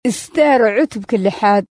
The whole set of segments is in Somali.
isteer cutubka lixaad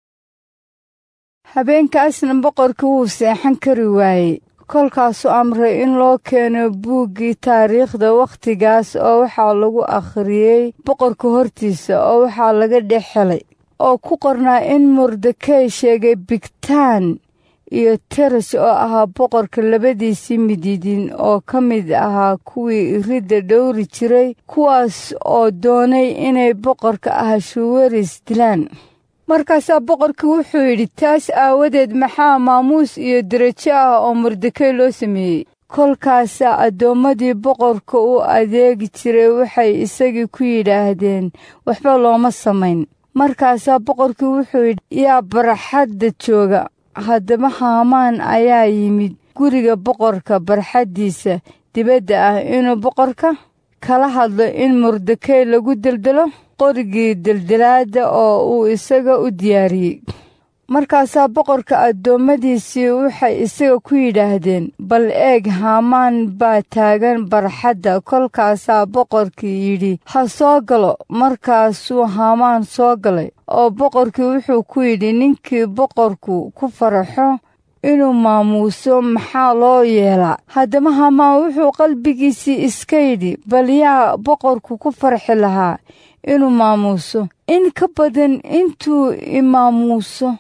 habeenkaasna boqorkii wuu seexan kari waayey kolkaasuu amray in loo keeno buuggii taariikhda wakhtigaas oo waxaa lagu akhriyey boqorka hortiisa oo waxaa laga dhex helay oo ku qornaa in mordekey sheegay bigtaan iyo teres oo ahaa boqorka labadiisii midiidin oo ka mid ahaa kuwii iridda dhowri jiray kuwaas oo doonay inay boqorka ahashuweris dilaan markaasaa boqorkii wuxuu yidhi taas aawadeed maxaa maamuus iyo derajo ah oo mordekey loo sameeyey kolkaasaa addoommadii boqorka u adeegi jiray waxay isagii ku yidhaahdeen waxba looma samayn markaasaa boqorkii wuxuu yidhi yaa barxadda jooga haddaba haamaan ayaa yimid guriga boqorka barxaddiisa dibadda ah inuu boqorka kala hadlo in mordekey lagu deldelo qorigii deldelaadda oo uu isaga u diyaariyey markaasaa boqorka addoommadiisii waxay isaga ku yidhaahdeen bal eeg haamaan baa taagan barxadda kolkaasaa boqorkii yidhi ha soo galo markaasuu haamaan soo galay oo boqorkii wuxuu ku yidhi ninkii boqorku ku faraxo inuu maamuuso maxaa loo yeelaa haddaba haamaan wuxuu qalbigiisii iska yidhi bal yaa boqorku ku farxi lahaa inuu maamuuso in ka badan intuu imaamuuso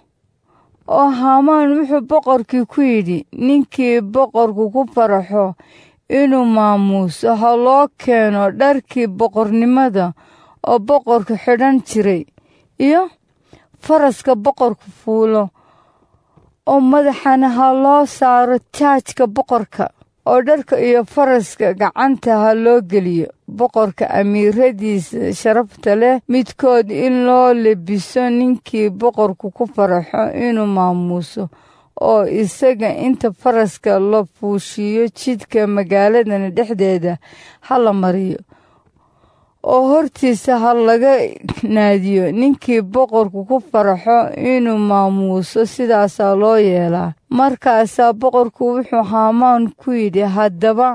oo haamaan wuxuu boqorkii ku yidhi ninkii boqorku ku faraxo inuu maamuuso ha loo keeno dharkii boqornimada oo boqorku xidhan jiray iyo faraska boqorku fuulo oo madaxana ha loo saaro taajka boqorka oo dharka iyo faraska gacanta ha loo geliyo boqorka amiiradiisa sharafta leh midkood in loo lebiso ninkii boqorku ku faraxo inuu maamuuso oo isaga inta faraska la fuushiyo jidka magaaladana dhexdeeda ha la mariyo oo hortiisa ha laga naadiyo ninkii boqorku ku faraxo inuu maamuuso sidaasaa loo yeelaa markaasaa boqorku wuxuu haamaan ku yidhi haddaba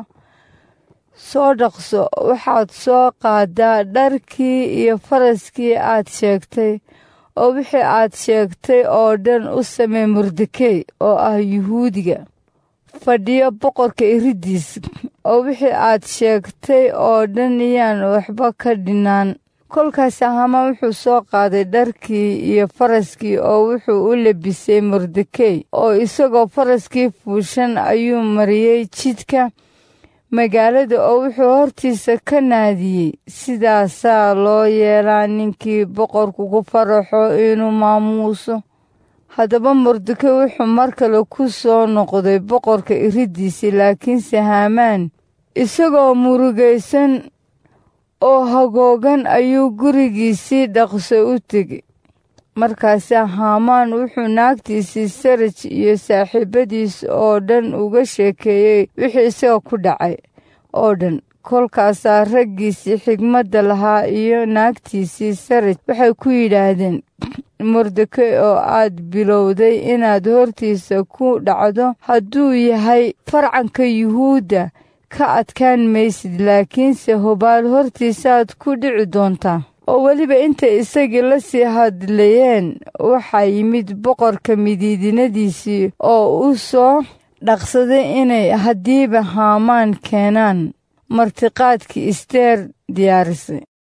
soo dhaqso waxaad soo qaadaa dharkii iyo faraskii aad sheegtay oo wixii aad sheegtay oo dhan u samee mordekey oo ah yuhuudiga fadhiyo boqorka iriddiis oo wixii aad sheegtay oo dhan iyaan waxba ka dhinaan kolkaas hamaan wuxuu soo qaaday dharkii iyo faraskii oo wuxuu u lebisay mordekey oo isagoo faraskii fuushan ayuu mariyey jidka magaalada oo wuxuu hortiisa ka naadiyey sidaasaa loo yeelaa ninkii boqorku ku faraxo inuu maamuuso haddaba mordekey wuxuu mar kale ku soo noqday boqorka iriddiisii laakiinse haamaan isagoo murugaysan oo hagoogan ayuu gurigiisii dhaqso u tegey markaasaa haamaan wuxuu naagtiisii saraj iyo saaxiibadiis oo dhan uga sheekeeyey wixii isaga ku dhacay oo dhan kolkaasaa raggiisii xigmadda lahaa iyo naagtiisii saraj waxay ku yidhaahdeen mordekey oo aad bilowday inaad hortiisa ku dhacdo hadduu yahay farcanka yuhuudda ka adkaan maysid laakiinse hubaal hortiisaaad ku dhici doontaa oo weliba intay isagii la sii hadlayeen waxaa yimid boqorka midiidinadiisii oo u soo dhaqsaday inay haddiiba haamaan keenaan martiqaadkii isteer diyaarisay